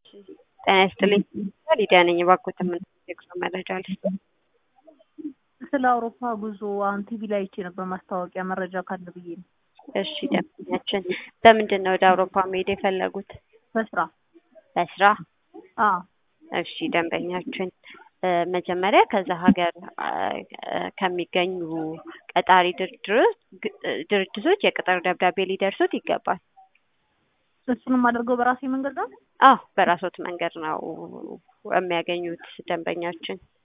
ጤና ይስጥልኝ ሊዲያ ነኝ። እባክዎት የምንጠቅሰው መረጃ ልስጥ። ስለ አውሮፓ ጉዞ አሁን ቲቪ ላይ አይቼ ነበር ማስታወቂያ፣ መረጃ ካለ ብዬ ነው። እሺ ደንበኛችን በምንድን ነው ወደ አውሮፓ መሄድ የፈለጉት? በስራ በስራ? አዎ እሺ ደንበኛችን መጀመሪያ ከዛ ሀገር ከሚገኙ ቀጣሪ ድርጅቶች የቅጥር ደብዳቤ ሊደርሱት ይገባል። እሱንም አድርገው በራሴ መንገድ ነው። አዎ በራሶት መንገድ ነው የሚያገኙት ደንበኛችን።